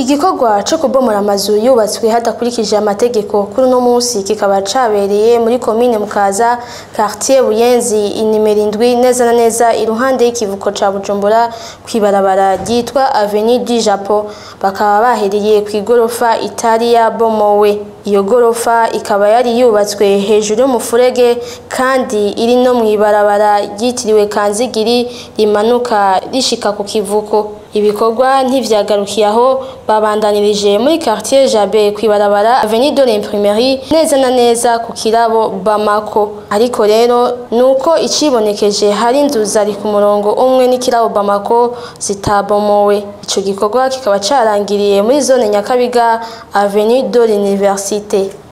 Igikorwa co kubomora amazu yubatswe hadakurikije amategeko kuri uno musi kikaba cabereye muri komine Mukaza quartier Buyenzi inimero indwi neza na neza iruhande y'ikivuko ca Bujumbura kwibarabara ryitwa Avenue du Japon bakaba bahereye kw'igorofa itari yabomowe iyo gorofa ikaba yari yubatswe hejuru y'umufurege kandi iri no mw'ibarabara ryitiriwe Kanzigiri rimanuka rishika ku kivuko ibikorwa ntivyagarukiye aho babandanirije muri quartier Jabe kwibarabara Avenue de l'Imprimerie neza na neza ku kirabo Bamako ariko rero nuko icibonekeje hari inzu zari ku murongo umwe n'ikirabo Bamako zitabomowe ico gikorwa kikaba carangiriye muri zone Nyakabiga Avenue de l'Université